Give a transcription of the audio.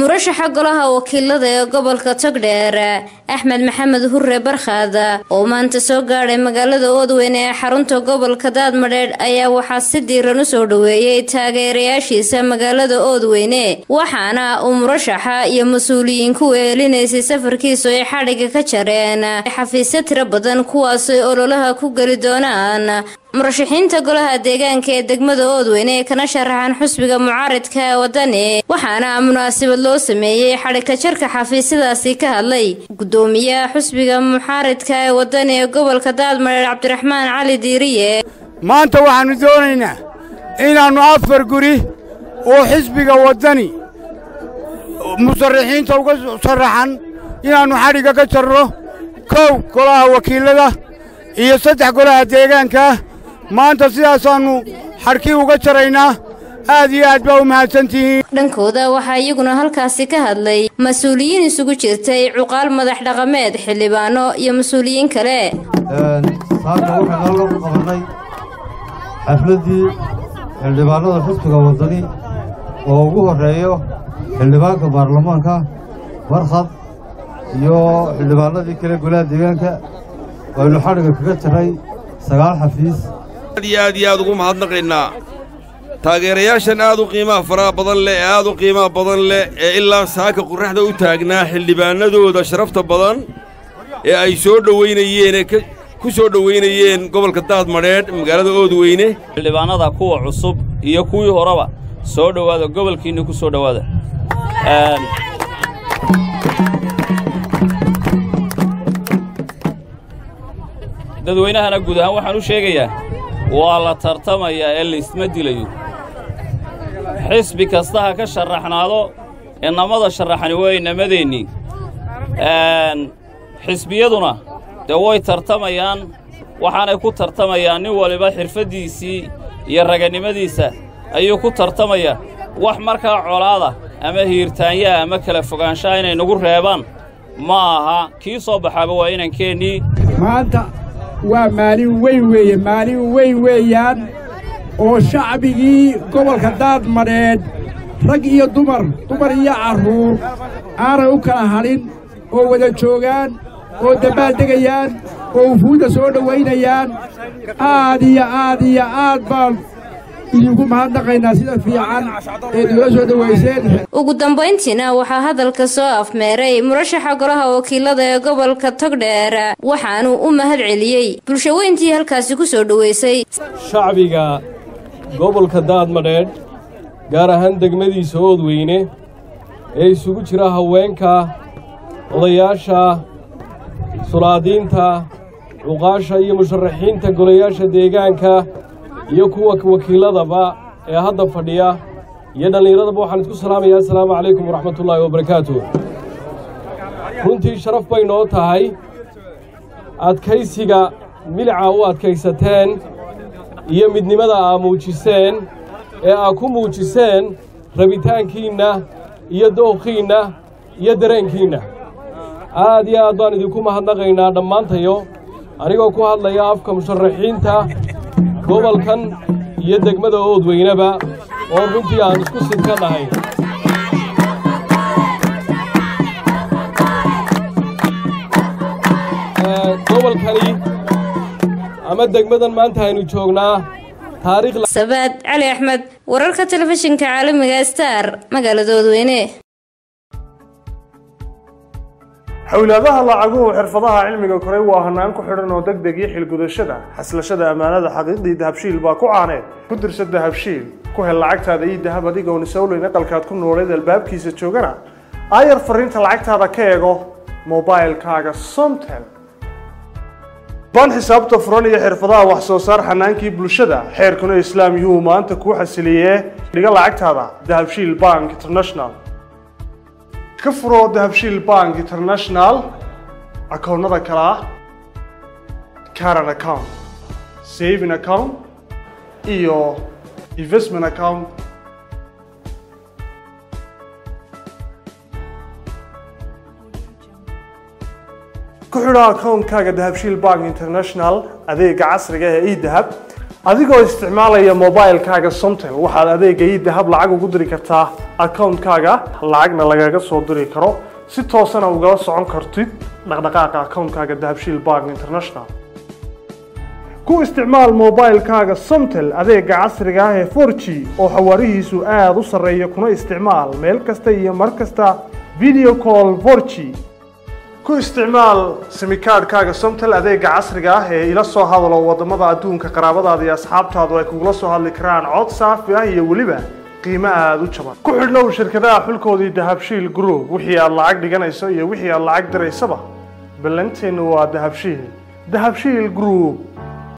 murashaxa golaha wakiilada ee gobolka togdheer axmed maxamed hurre barkhaad oo maanta soo gaadhay magaalada oodweyne ee xarunta gobolka daadmadheedh ayaa waxaa si diiran u soo dhoweeyey taageerayaashiisa magaalada oodweyne waxaana uu murashaxa iyo mas-uuliyiin ku weelinaysay safarkiisu ay xadhiga ka jareen xafiisyo tiro badan kuwaasay ololaha ku geli doonaan murashaxiinta golaha deegaanka ee degmada oodweyne ee kana sharaxan xusbiga mucaaridka ee wadani waxaana munaasabad loo sameeyey xadhigka jarka xafiisyadaasi ka hadlay gudoomiyaha xusbiga mucaaridka ee wadani ee gobolka daadmadheer cabdiraxmaan cali diiriye maanta waxaannu doonaynaa inaannu afar guri oo xisbiga waddani musarrixiinta uga sharaxan inaannu xadhigga ka jarro kow golaha wakiillada iyo saddex golaha deegaanka maanta sidaasaannu xadhkii uga jaraynaa aad iyo aad baa u mahadsantihiin dhankooda waxaa iyaguna halkaasi ka hadlay mas-uuliyiin isugu jirtay cuqaal madax dhaqameed xildhibaano iyo mas-uuliyiin kale saaka waxaan halka ku qabannay xafladdii xildhibaannada xusbiga waddani oo ugu horreeyo xildhibaanka baarlamaanka barkhad iyo xildhibaannadii kale golaha deegaanka waynu xadhigga kaga jarray sagaal xafiis aad iyo aad iyo aad ugu mahadnaqaynaa taageerayaashan aad u qiimaha faraha badan leh ee aad u qiimaha badan leh ee ilaa saaka qurraxda u taagnaa xildhibaannadooda sharafta badan ee ay soo dhowaynayeen ee ku soo dhowaynayeen gobolka daadmadheedh magaalada oodweyne xildhibaannada kuwa cusub iyo kuwii horeba soo dhowaada gobolkiinna ku soo dhowaada dadweynahana guud ahaan waxaan u sheegayaa waa la tartamayaa ee laysma dilayo xisbi kasta ha ka sharaxnaado innamada sharaxani waa inamadeennii xisbiyaduna dee way tartamayaan waxaanay ku tartamayaan nin waliba xirfaddiisii iyo raganimadiisa ayuu ku tartamayaa wax markaa colaada ama hiirtaanyaha ama kala fogaanshaha inay nagu reebaan ma aha kii soo baxaaba waa inankeenii maanta waa maalin weyn weeye maalin weyn weeyaan oo shacbigii gobolka daadmadheedh rag iyo dumar dumar iyo carruur aanay u kala hadhin oo wada joogaan oo dabbaaldegayaan oo wufuudda soo dhowaynayaan aad iyo aad iyo aad baan idinku mahadnaqaynaa sida fiican eed igula soo dhowayseen ugu dambayntiina waxaa hadalka soo afmeeray murashaxa golaha wakiilada ee gobolka togdheer waxaanuu u mahad celiyey bulshaweyntii halkaasi ku soo dhowaysay shacbiga gobolka daadmadheedh gaar ahaan degmadiisa oodweyne ee isugu jira haweenka odayaasha sulaadiinta cuqaasha iyo musharaxiinta golayaasha deegaanka iyo kuwa wakiilladaba ee hadda fadhiya iyo dhallinyaradaba waxaan isku salaamayaa assalaamu calaykum waraxmatullaahi wabarakaatu runtii sharaf bay noo tahay adkaysiga milica u adkaysateen iyo midnimada aa muujiseen ee aa ku muujiseen rabitaankiinna iyo dookhiinna iyo dareenkiinna aad iyo aad baan idinku mahadnaqaynaa dhammaantayo anigoo ku hadlaya afka musharaxiinta gobolkan iyo degmada oodweyneba oo runtii aan isku sidka nahay gobolkani ama degmadan maanta aynu joognaa sabaad cali axmed wararka telefishinka caalamiga star magaalada oodweyne xowlaadaha lacaguhu xirfadaha cilmiga koray waa hanaan ku xidhan oo deg deg iyo xilgudashada xaslashada ammaanada xaqiiqdii dahabshiil baa ku caaneed ku dirsa dahabshiil ku hel lacagtaada iyo dahab adigoon isowleyn aqalkaad ku nooleed albaabkiisa joogana aayar fariinta lacagtaada ka eego mobailkaaga somtel baan xisaabta furan iyo xirfadaha wax soo saar xanaankii bulshada xeerkuna islaam yuu maanta kuu xasiliyee dhiga lacagtaada dahabshiil bank international ka furo dahabshiil bank international akoonnada kale ah caran account saving account iyo investment account ku xidho akoonkaaga dahabshiil bank international adeega casriga ee edahab adigoo isticmaalaya mobilekaaga somtel waxaad adeega idahab lacag ugu diri kartaa akawuntkaaga lacagna lagaga soo diri karo si toosana ugala socon kartid dhaqdhaqaaqa akawuntkaaga dahabshiil bank international ku isticmaal mobilekaaga somtel adeega casriga ah ee 4g oo xawaarihiisu aada u sarreeya kuna isticmaal meel kasta iyo mar kasta video call 4g ku isticmaal simikaadhkaaga somtel adeega casriga ah ee ila soo hadalo waddamada adduunka qaraabadaada iyo asxaabtaadu ay kugula soo hadli karaan cod saafi ah iyo weliba qiimo aada u jaban ku xidhnow shirkadaha xulkoodii dahabshiil group wixii aad lacag dhiganayso iyo wixii aad lacag diraysaba ballanteennu waa dahabshiil dahabshiil group